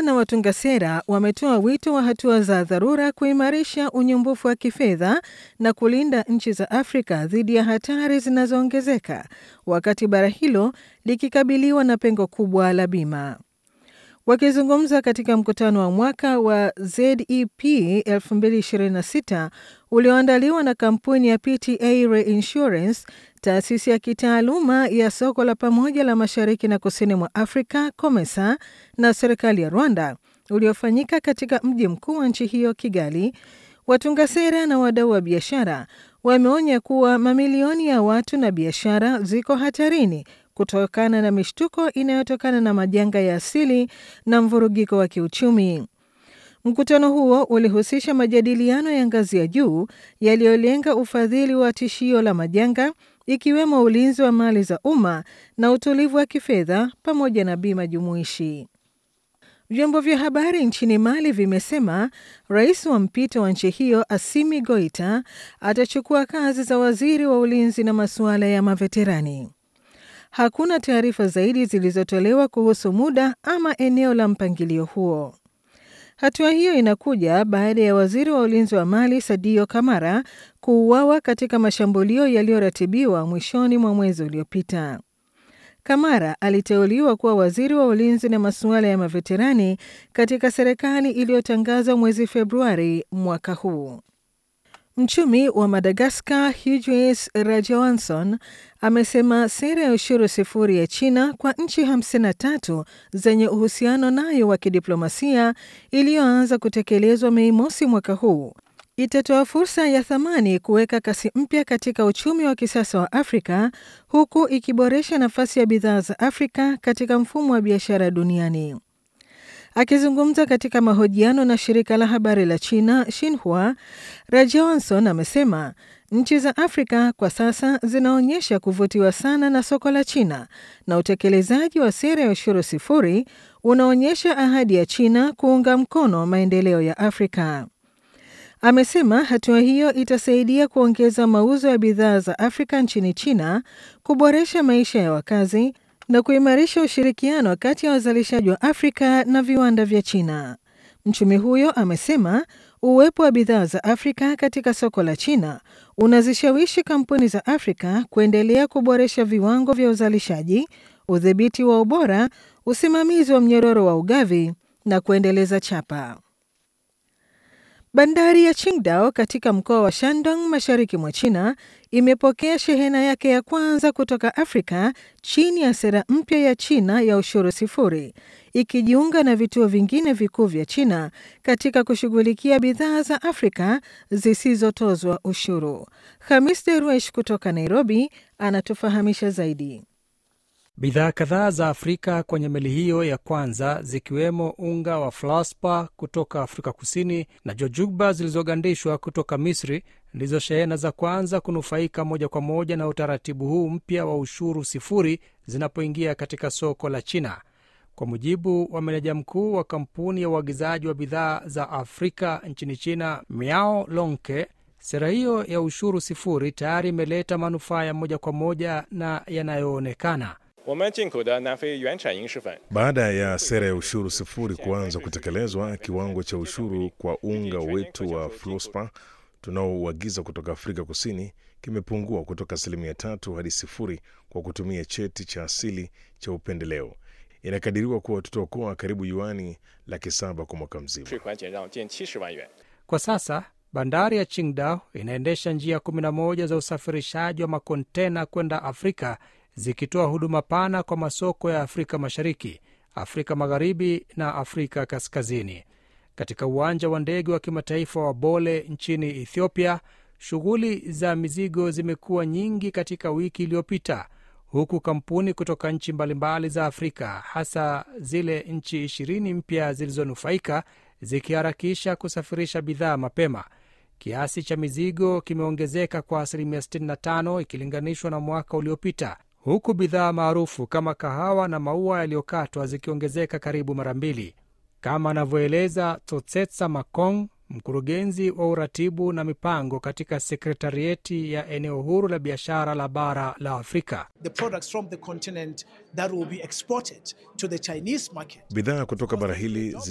Wafanyabiashara na watunga sera wametoa wito wa hatua za dharura kuimarisha unyumbufu wa kifedha na kulinda nchi za Afrika dhidi ya hatari zinazoongezeka wakati bara hilo likikabiliwa na pengo kubwa la bima. Wakizungumza katika mkutano wa mwaka wa ZEP 2026 ulioandaliwa na kampuni ya PTA Reinsurance, taasisi ya kitaaluma ya soko la pamoja la mashariki na kusini mwa Afrika COMESA na serikali ya Rwanda, uliofanyika katika mji mkuu wa nchi hiyo Kigali, watunga sera na wadau wa biashara wameonya kuwa mamilioni ya watu na biashara ziko hatarini kutokana na mishtuko inayotokana na majanga ya asili na mvurugiko wa kiuchumi. Mkutano huo ulihusisha majadiliano ya ngazi ya juu yaliyolenga ufadhili wa tishio la majanga, ikiwemo ulinzi wa mali za umma na utulivu wa kifedha pamoja na bima jumuishi. Vyombo vya habari nchini Mali vimesema rais wa mpito wa nchi hiyo Assimi Goita atachukua kazi za waziri wa ulinzi na masuala ya maveterani. Hakuna taarifa zaidi zilizotolewa kuhusu muda ama eneo la mpangilio huo. Hatua hiyo inakuja baada ya waziri wa ulinzi wa Mali Sadio Kamara kuuawa katika mashambulio yaliyoratibiwa mwishoni mwa mwezi uliopita. Kamara aliteuliwa kuwa waziri wa ulinzi na masuala ya maveterani katika serikali iliyotangazwa mwezi Februari mwaka huu. Mchumi wa Madagaskar Hughes Rajawanson amesema sera ya ushuru sifuri ya China kwa nchi 53 zenye uhusiano nayo wa kidiplomasia iliyoanza kutekelezwa Mei mosi mwaka huu itatoa fursa ya thamani kuweka kasi mpya katika uchumi wa kisasa wa Afrika huku ikiboresha nafasi ya bidhaa za Afrika katika mfumo wa biashara duniani. Akizungumza katika mahojiano na shirika la habari la China Xinhua, Rajawanson amesema nchi za Afrika kwa sasa zinaonyesha kuvutiwa sana na soko la China na utekelezaji wa sera ya ushuru sifuri unaonyesha ahadi ya China kuunga mkono maendeleo ya Afrika. Amesema hatua hiyo itasaidia kuongeza mauzo ya bidhaa za Afrika nchini China, kuboresha maisha ya wakazi na kuimarisha ushirikiano kati ya wazalishaji wa Afrika na viwanda vya China. Mchumi huyo amesema uwepo wa bidhaa za Afrika katika soko la China unazishawishi kampuni za Afrika kuendelea kuboresha viwango vya uzalishaji, udhibiti wa ubora, usimamizi wa mnyororo wa ugavi na kuendeleza chapa. Bandari ya Qingdao katika mkoa wa Shandong mashariki mwa China imepokea shehena yake ya kwanza kutoka Afrika chini ya sera mpya ya China ya ushuru sifuri, ikijiunga na vituo vingine vikuu vya China katika kushughulikia bidhaa za Afrika zisizotozwa ushuru. Hamis Derwesh kutoka Nairobi anatufahamisha zaidi. Bidhaa kadhaa za Afrika kwenye meli hiyo ya kwanza zikiwemo unga wa flaspa kutoka Afrika Kusini na jojugba zilizogandishwa kutoka Misri ndizo shehena za kwanza kunufaika moja kwa moja na utaratibu huu mpya wa ushuru sifuri zinapoingia katika soko la China. Kwa mujibu wa meneja mkuu wa kampuni ya uagizaji wa bidhaa za Afrika nchini China, Miao Lonke, sera hiyo ya ushuru sifuri tayari imeleta manufaa ya moja kwa moja na yanayoonekana. Baada ya sera ya ushuru sifuri kuanza kutekelezwa, kiwango cha ushuru kwa unga wetu wa fluspa tunaouagiza kutoka Afrika Kusini kimepungua kutoka asilimia tatu hadi sifuri kwa kutumia cheti cha asili cha upendeleo. Inakadiriwa kuwa tutaokoa karibu yuani laki saba kwa mwaka mzima. Kwa sasa bandari ya Qingdao inaendesha njia 11 za usafirishaji wa makontena kwenda Afrika zikitoa huduma pana kwa masoko ya Afrika Mashariki, Afrika Magharibi na Afrika Kaskazini. Katika uwanja wa ndege wa kimataifa wa Bole nchini Ethiopia, shughuli za mizigo zimekuwa nyingi katika wiki iliyopita, huku kampuni kutoka nchi mbalimbali za Afrika, hasa zile nchi ishirini mpya zilizonufaika, zikiharakisha kusafirisha bidhaa mapema. Kiasi cha mizigo kimeongezeka kwa asilimia 65 ikilinganishwa na mwaka uliopita huku bidhaa maarufu kama kahawa na maua yaliyokatwa zikiongezeka karibu mara mbili, kama anavyoeleza Totsetsa Makong, mkurugenzi wa uratibu na mipango katika sekretarieti ya eneo huru la biashara la bara la Afrika. Bidhaa kutoka bara hili